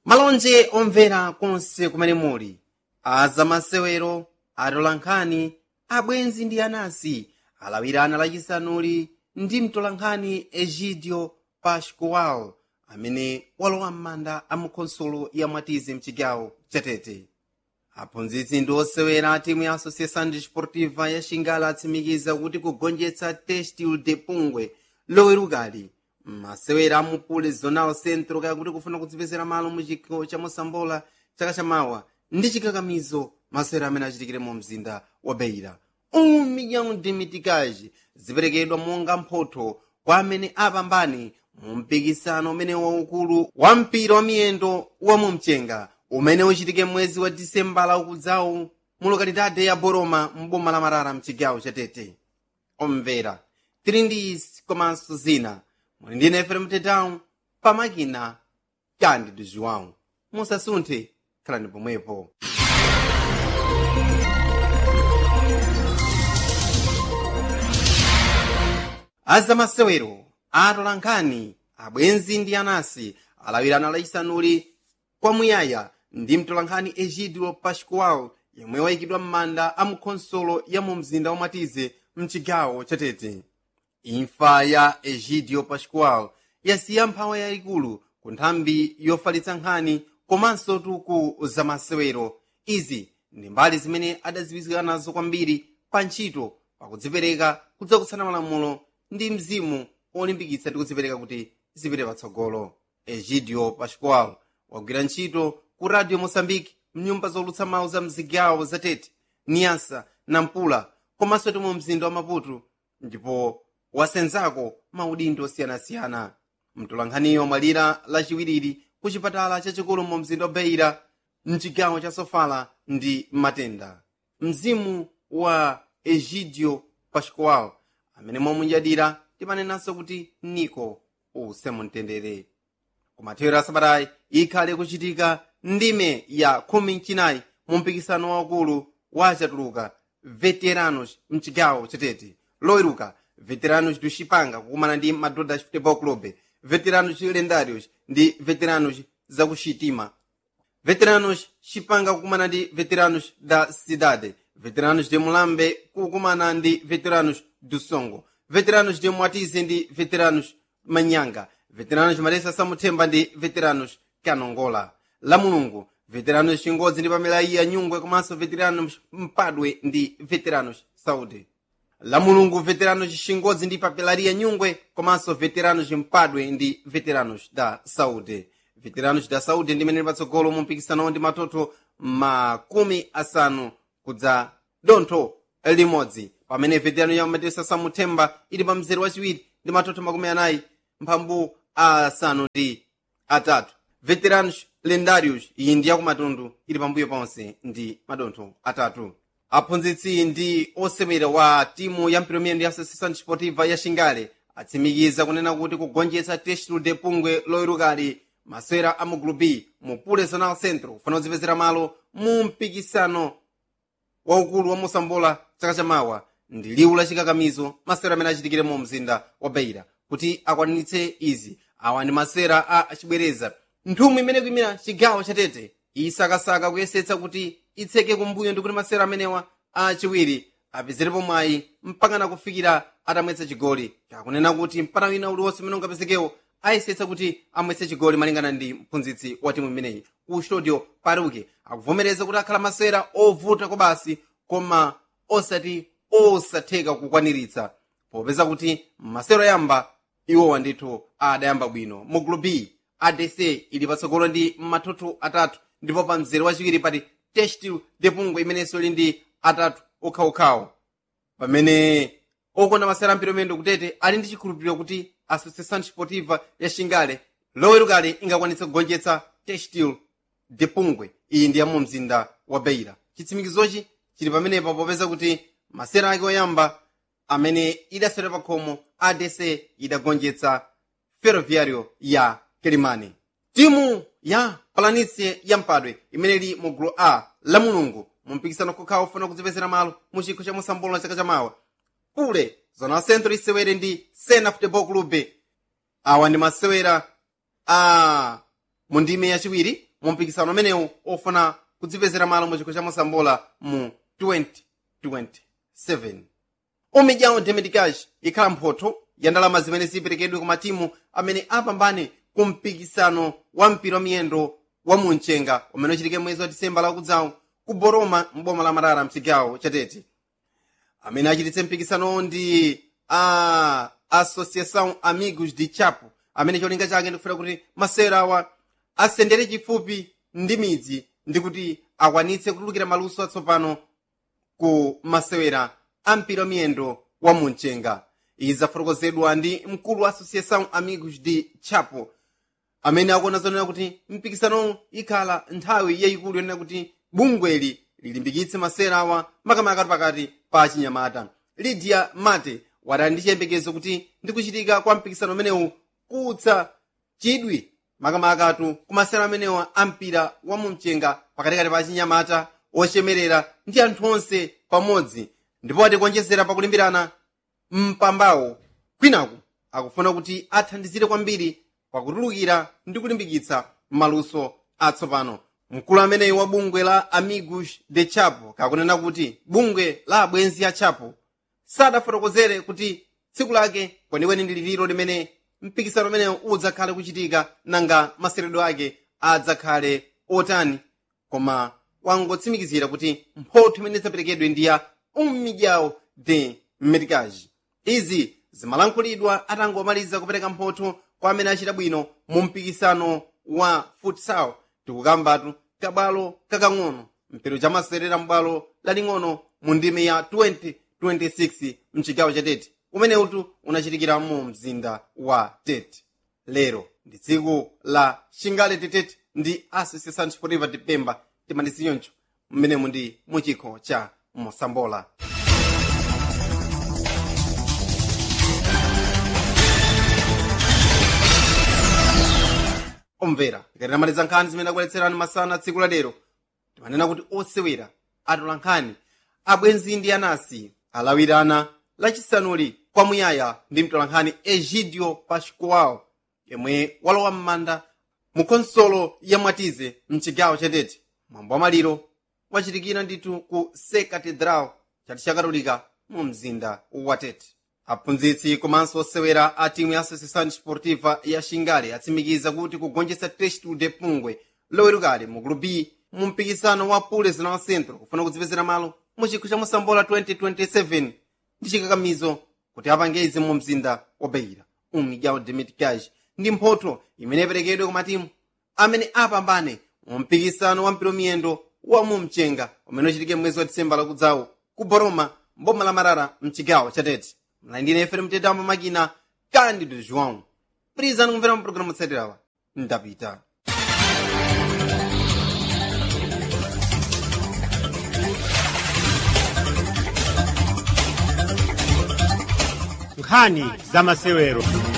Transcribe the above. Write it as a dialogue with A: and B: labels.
A: malonje omvera konse kumene muli azamasewero atolankhani abwenzi ndi anansi alawirana lachisanuli ndi mtolankhani egidio pascual amene walowa m'manda a mukhonsolo ya mwatizi mchigawo chatete aphunzitsi ndi osewera a timu ya associação desportiva ya xingala atsimikiza kuti kugonjetsa testil de pungwe lowerukali masewera amupule zonal centro kaya kuti kufuna kudzipezera malo mu chikho cha mosambola chaka chamawa ndi chikakamizo masewera amene achitikire mu mzinda wa beira um milhão de mitikaji ziperekedwa monga mphotho kwa amene apambane mu mpikisano umene waukulu wa mpira wa miyendo wa mumchenga umene uchitike mwezi wa disembala ukudzawu mu lokalidade ya boroma mboma la marara mchigawo chatete omvera tili ndi izi komanso zina muli ndi nefere mtetawu pamakina kandi joão musasunthe khalani pomwepo azamasewero atolankhani abwenzi ndi anansi alawirana lachisanuli kwamuyaya ndi mtolankhani egidio pascual yemwe wayikidwa m'manda a mukhonsolo ya mu mzinda wamwatize mchigawo chatete imfa ya egidio pascual yasiya mphawa yayikulu ku nthambi yofalitsa nkhani komanso tuku zamasewero izi ndi mbali zimene adadziwika nazo kwambiri pa ntchito pakudzipereka kudzakutsana malamulo ndi mzimu olimbikitsa ndi kudzipereka kuti zipite patsogolo egidio pascual wagwira ntchito ku radio moçambique mnyumba zolutsa mawu za mzigawo zatete niasa nampula komanso ti mu mzinda wa maputo ndipo wasenzako maudindo osiyanasiyana mtolankhaniyo mwalira lachiwiriri ku chipatala chachikulu mu mzinda wa beira mchigawo cha sofala ndi matenda mzimu wa egidio pascual amene mwamunyadira timanenanso kuti niko usemumtendere kumathero asabatayi ikhale kuchitika ndime ya khumi mchinayi mu mpikisano waukulu wa achatuluka veteranos mchigawo chatete loweruka veteranos do chipanga kukumana ndi madodha futebol club veteranos lendários ndi veteranos zakuxitima veteranos chipanga kukumana ndi veteranos da cidade veteranos de mulambe kukumana ndi veteranos do songo veteranos de mwatize ndi veteranos manyanga veteranos maresa samuthemba ndi veteranos kanongola la mulungu veteranos chingodzi ndi pamelayiya nyungwe komanso veteranos mpadwe ndi veteranos saudi la mulungu veteranos chingodzi ndi papelaria nyungwe komanso veteranos mpadwe ndi veteranos da saudi veteranos da saudi ndi mene patsogolo mu mpikisanowo ndi matoto makumi asanu kudza dontho limodzi pamene veterano ya matesa samuthemba ili pa mzere wachiwiri ndi matoto makumi anayi mphambu asanu ndi atatu veteranos lendários iyi ndi yakumatundu ili pambuyo ponse ndi madontho atatu aphunzitsi ndi osewera wa timu ya mpiromiyendo ya associação desportiva ya xingale atsimikiza kunena kuti kugonjetsa testulu de pungwe loyerukali masewera a mu group b mu pule zonal centro kufuna kudzipezera malo mu mpikisano waukulu wa mosambola chaka chamawa ndi liwu la chikakamizo masewera amene achitikire mu mzinda wa beira kuti akwanitse izi awa ndi masewera a achibwereza nthumwi imene kuyimira chigawo chatete isakasaka kuyesetsa kuti itseke kumbuyo ndi kuti masewera amenewa achiwiri apezerepo mwayi mpakana kufikira atamwetsa chigoli kakunena kuti mpata wina uliwonse umene ungapezekewo ayesetsa kuti amwetse chigoli malingana ndi mphunzitsi wa timu imeneyi ku studio paruke akuvomereza kuti akhala masewera ovuta kobasi koma osati osatheka kukwaniritsa popeza kuti masewero yamba iwowa ndithu adayamba bwino mu group b adc ili patsogolo ndi matoto atatu ndipo pa mzere wachiwiri pati testil depungwe imenenso ili ndi atatu okhaokhawo pamene okonda masewera amphitomendo kutete ali ndi chikhulupiriro kuti associação desportiva ya xingale lowerukali ingakwanitse kugonjetsa testil depungwe iyi ndi ya mu mzinda wa beira chitsimikizochi chili pamenepa popeza kuti masewera ake oyamba amene idasewera pa khomo adc idagonjetsa ferroviario ya kelimani timu ya palanice ya mpadwe imene ili mu gulu a la mulungu mu mpikisano kokhawa ufuna kudzipezera malo mu chikho cha mosambola na chaka chamawa pule zona centro isewere ndi sena futebol club awa ndi masewera a mu ndime yachiwiri mu mpikisano umenewu ofuna kudzipezera malo mu chikho cha mosambola mu 2027 umidyawo demedikash ikhala mphotho ya ndalama zimene ziperekedwe ku matimu amene apambane ku mpikisano wa mpira wa miyendo wa munchenga umene uchitike mwezi wa disemba lakudzawo ku boroma mboma la marara mchigawo chatete amene achititse mpikisanowo ndi a associação amigos de chapo amene cholinga chake ndikufuna kuti masewera awa asendere chifupi ndi midzi ndi kuti akwanitse kutulukira maluso atsopano ku masewera a mpira wa miyendo wa munchenga izi zafotokozedwa ndi mkulu wa associação amigos de chapo amene akuona zonena kuti mpikisanowu ikhala nthawi yayikulu yonena kuti bungweli lilimbikitse masewera awa makamaka pakati pa chinyamata lydia mate wadali ndi chiyembekezo kuti ndi kuchitika kwa mpikisano umenewu kutsa chidwi makamakatu ku masewera amenewa a mpira wa mumchenga pakatikati pa chinyamata ochemerera ndi anthu onse pamodzi ndipo atikuonjezera pakulimbirana mpambawo kwinaku akufuna kuti athandizire kwambiri pakutulukira ndi kulimbikitsa maluso atsopano mkulu ameneyi wa bungwe la amigos de chapo kakunena kuti bungwe la abwenzi a chapo sadafotokozere kuti tsiku lake kwenikweni ndi liliro limene mpikisano umenewu udzakhale kuchitika nanga maseredwe ake adzakhale otani koma wangotsimikizira kuti mphotho imene idzaperekedwe ndi ya umidyawo de medicage izi zimalankhulidwa atangomaliza kupereka mphotho kwa amene achita bwino mu mpikisano wa futsal tikukambatu kabwalo kakang'ono mpero chamaserera m'bwalo laling'ono mu ndime ya 2026 mchigawo cha tete umeneutu unachitikira mu mzinda wa tete lero ndi tsiku la xingale titete ndi associação desportiva de pemba timandisiyoncho mmenemu ndi muchikho cha mosambola omvera ikatinamaliza nkhani zimene akubweretserani masana tsiku ladero timanena kuti osewera atola nkhani abwenzi ndi anasi alawirana lachisanuli kwamuyaya ndi mtolankhani egidio pascual yemwe walowa m'manda mu konsolo ya mwatize mchigawo chatete mwambo wa maliro wachitikira ndithu ku se catedral chati cha katolika mu mzinda wa tete aphunzitsi komanso osewera a timu ya associação desportiva ya xingale atsimikiza kuti kugonjetsa trestu de pungwe lowerukale mu gulu b mu mpikisano wa pules na centro kufuna kudzipezera malo mu chikho cha mosambola 2027 ndi chikakamizo kuti apange izi mu mzinda wa beira umigao de meticage ndi mphotho imene iperekedwe ku matimu amene apambane mu mpikisano wa mpira miyendo wa mu mchenga umene uchitike mwezi wa disemba lakudzawo ku boroma mboma la marara mchigawo cha tete mlandine fm mtetamo makina candido joão prizani kumvera mu programa tsatirawa ndapita
B: nkhani za masewero